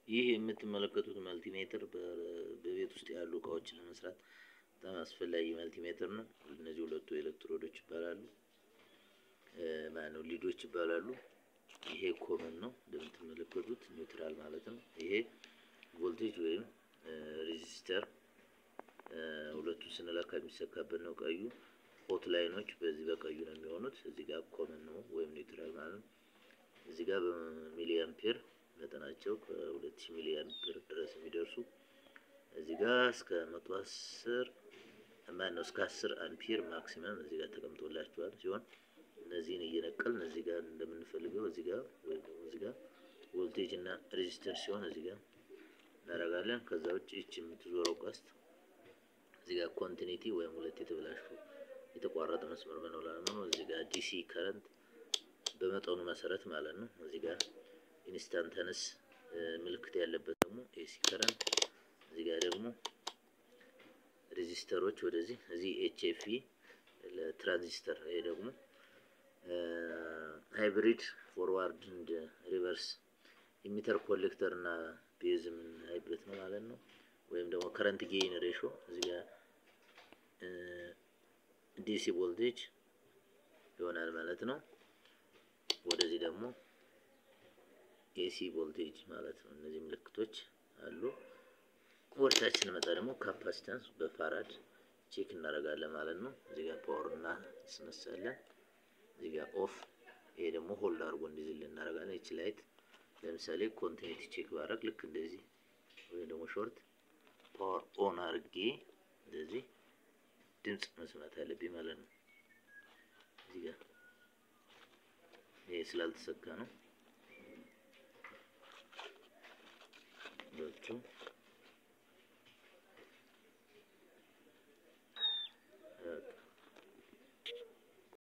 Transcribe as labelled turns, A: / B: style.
A: ይህ የምትመለከቱት መልቲሜትር በቤት ውስጥ ያሉ እቃዎችን ለመስራት በጣም አስፈላጊ መልቲሜትር ነው። እነዚህ ሁለቱ ኤሌክትሮዶች ይባላሉ፣ ማነው ሊዶች ይባላሉ። ይሄ ኮመን ነው እንደምትመለከቱት ኒውትራል ማለት ነው። ይሄ ቮልቴጅ ወይም ሬዚስተር ሁለቱን ስንለካ የሚሰካበት ነው። ቀዩ ሆት ላይኖች በዚህ በቀዩ ነው የሚሆኑት። እዚህ ጋር ኮመን ነው ወይም ኒውትራል ማለት ነው። እዚህ ጋር በሚሊ አምፔር መጠናቸው ከሁለት ሺህ ሚሊ አምፔር ድረስ የሚደርሱ እዚህ ጋር እስከ መቶ አስር ማነው እስከ አስር አምፒር ማክሲመም እዚህ ጋር ተቀምጦላቸዋል ሲሆን እነዚህን እየነቀልን እዚህ ጋር እንደምንፈልገው እዚህ ጋር ወይም ደግሞ እዚህ ጋር ቮልቴጅ እና ሬዚስተንስ ሲሆን እዚህ ጋር እናደርጋለን። ከዛ ውጭ ይች የምትዞረው ቀስት እዚህ ጋር ኮንቲኒቲ ወይም ሁለት የተበላሹ የተቋረጠ መስመር መኖር ነው። እዚህ ጋር ዲሲ ከረንት በመጠኑ መሰረት ማለት ነው። እዚህ ጋር ኢንስታንተነስ ምልክት ያለበት ደግሞ ኤሲ ከረንት እዚህ ጋር ደግሞ ሬዚስተሮች ወደዚህ እዚህ ኤችኤፍኢ ለትራንዚስተር ይሄ ደግሞ ሃይብሪድ ፎርዋርድ እንድ ሪቨርስ ኢሚተር ኮሌክተር እና ቤዝ የምናይበት ነው ማለት ነው። ወይም ደግሞ ከረንት ጌይን ሬሾ እዚህ ጋር ዲሲ ቮልቴጅ ይሆናል ማለት ነው። ወደዚህ ደግሞ ኤሲ ቮልቴጅ ማለት ነው። እነዚህ ምልክቶች አሉ። ወደታች ስንመጣ ደግሞ ካፓሲታንስ በፋራድ ቼክ እናደርጋለን ማለት ነው። እዚህ ጋር ፓወር እና ስነሳለን። እዚህ ጋር ኦፍ፣ ይሄ ደግሞ ሆልድ አድርጎ እንዲዝልን እናደርጋለን። ይቺ ላይት ለምሳሌ ኮንቲኒቲ ቼክ ባደርግ ልክ እንደዚህ ወይም ደግሞ ሾርት ፓወር ኦን አድርጌ እንደዚህ ድምፅ መስማት አለብኝ ማለት ነው። እዚህ ጋር ይሄ ስላልተሰካ ነው። ሁለቱ